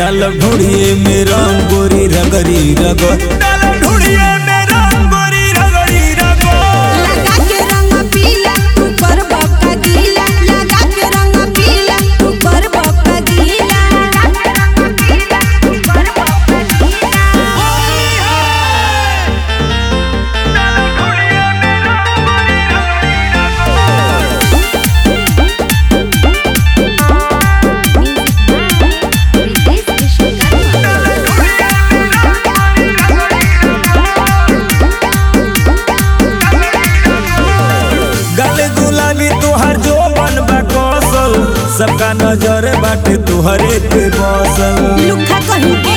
डाल ढूढ़िए में रंग गोरी रगरी रगो डाल ढूढ़िए में रंग गोरी रगरी रगो लगा के रंग पीला ऊपर बक्का गीला लगा के रंग पीला ऊपर बक्का गीला गले गुलाबी तुहार जो बन बा कौशल सबका नजर बाटे तुहरे पे बसल लुखा कहीं के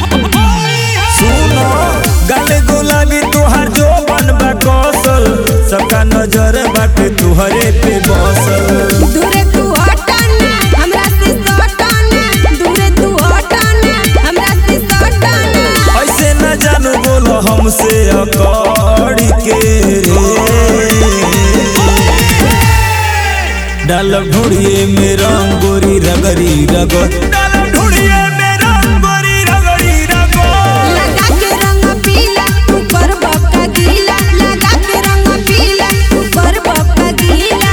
सुनो गले गुलाबी तुहार जो बन बा कौशल सबका नजर बाटे तुहरे पे बसल दूरे तू हटाना हमरा से सटाना दूरे तू हटाना हमरा से सटाना ऐसे न जानू बोलो हमसे अकड़ के रे डाल ढूढ़िए में रंग गोरी रगरी रगो डाल ढूढ़िए में रंग गोरी रगरी रगो लगा के रंग पीला ऊपर बक्का गीला लगा के रंग पीला ऊपर बक्का गीला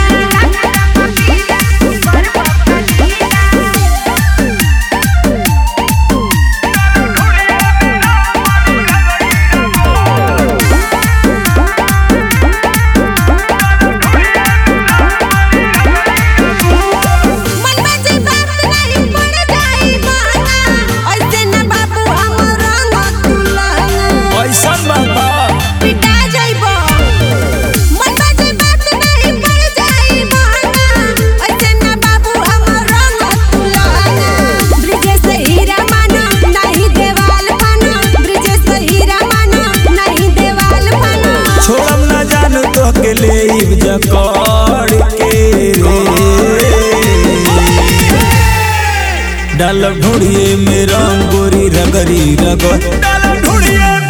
मनवा जे बात नहीं पड़ जाई बाना ऐसे न बाबू हमर रंग तुलना ऐसा बाबा पिटा जाइबो मनवा जे बात नहीं पड़ जाई बाना ऐसे न बाबू हमर रंग तुलना ब्रिजेश हीरा माना नहीं देवाल माना ब्रिजेश हीरा माना नहीं देवाल माना छोड़म न जानू तो के ले जकड़ के रे डाल ढूढ़िए में रंग गोरी रगरी रगो डाल ढूढ़िए